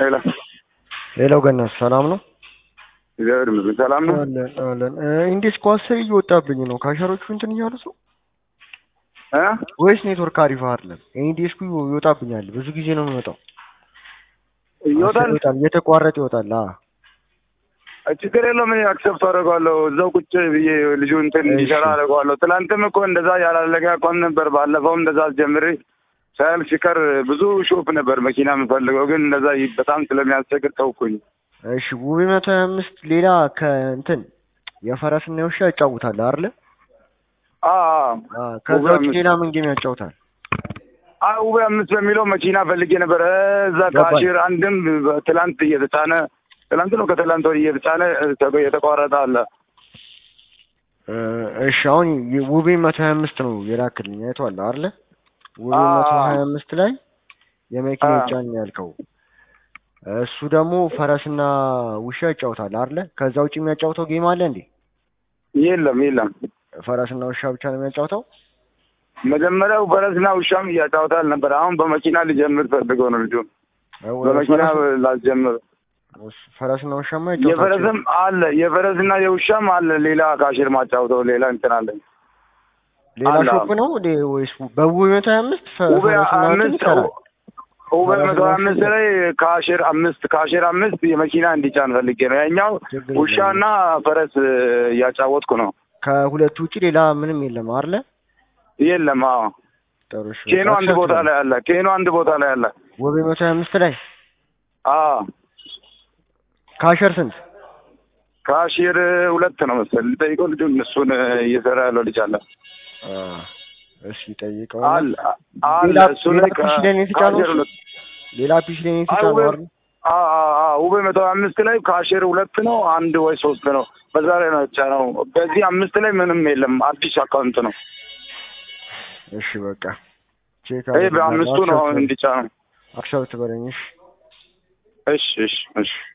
ሄሎ ሌላው ገነት ሰላም ነው? እግዚአብሔር ይመስገን ሰላም ነው። አለን አለን። እንዴት ኳስር እየወጣብኝ ነው? ካሸሮቹ እንትን እያሉት ነው እ ወይስ ኔትወርክ አሪፍ አይደለም? ኢንዲስኩ ይወጣብኛል። ብዙ ጊዜ ነው የሚወጣው። ይወጣል። ይወጣል፣ እየተቋረጠ ይወጣል። አ ችግር የለውም። እኔ አክሰፕት አደርገዋለሁ። እዛው ቁጭ ብዬ ልጁ እንትን እንዲሰራ አደርገዋለሁ። ትናንትም እኮ እንደዛ ያላለቀ አቋም ነበር። ባለፈውም እንደዛ አስጀምሬ ሳያልቅ ሲቀር ብዙ ሾፕ ነበር መኪና የምፈልገው፣ ግን እንደዛ ይ- በጣም ስለሚያስቸግር ተውኩኝ። እሺ ውቤ መቶ ሀያ አምስት ሌላ ከእንትን የፈረስና የውሻ ያጫውታል አይደለ? አ አ ከዛ ውቤ ውጭ አምስት ሌላ ምን ጌም ያጫውታል? አ ውቤ አምስት በሚለው መኪና ፈልጌ ነበር። እዛ ገባኝ። ካሽር አንድም ትላንት እየተጫነ ትላንት ነው ከትላንት ወዲህ እየተጫነ ተ- የተቋረጠ አለ። እ፣ እሺ አሁን የ- ውቤ መቶ ሀያ አምስት ነው የላክልኝ አይቷል አይደለ? ውቤ አ- መቶ ሀያ አምስት ላይ የመኪና አ- ይጫን ያልከው እሱ ደግሞ ፈረስና ውሻ ይጫውታል አይደለ? ከዛ ውጭ የሚያጫውተው ጌም አለ እንዴ? የለም የለም። ፈረስና ውሻ ብቻ ነው የሚያጫውተው? መጀመሪያው ፈረስና ውሻም እያጫወታል ነበር። አሁን በመኪና ሊጀምር ፈልገው ነው ልጁ እ፣ በመኪና ፈረስ- ላስጀምር። ፈረስና ውሻማ ይጫውታል። የፈረስም አለ የፈረስና የውሻም አለ። ሌላ ካሽር ማጫወተው ሌላ እንትን አለ። ሌላ አለ። ሾፕ ነው እንዴ ወይስ በውቤ መቶ ሀያ አምስት ፈ- ውቤ ፈረስና ውሻ አምስት ይሰራል? ውቤ ፈረስና መቶ ውሻ አምስት ይሰራል። ላይ ካሽር አምስት ካሽር አምስት የመኪና እንዲጫን ፈልጌ ነው። ያኛው ችግር የለም። ውሻና ፈረስ እያጫወትኩ ነው። ከሁለቱ ውጭ ሌላ ምንም የለም አይደለ? የለም። አዎ ጥሩ እሺ። ኬኖ አንድ ቦታ ላይ አለ። ኬኖ አንድ ቦታ ላይ አለ። ውቤ መቶ ሀያ አምስት ላይ አዎ ካሸር ስንት? ካሽር ሁለት ነው መሰል ልጠይቀው። ልጁ እሱን እየሰራ ያለው ልጅ አለ አ፣ እሺ ጠይቀው። አለ አለ ሌላ እሱ ሌላ ላይ ፒሲ ላይ ነው የተጫነው ካሽር እሱ? ሁለት ሌላ ፒሲ ላይ ነው አይ የተጫነው ውቤ አይደል? አ- አ- አ- ውቤ መቶ አምስት ላይ ካሽር ሁለት ነው አንድ ወይ ሶስት ነው። በዛ ላይ ነው የተጫነው። በዚህ አምስት ላይ ምንም የለም። አዲስ አካውንት ነው። እሺ በቃ ቼክ ይሄ በአምስቱ ነው አሁን እንዲጫነው። አክሰብት በለኝ እሺ። እሺ እሺ እሺ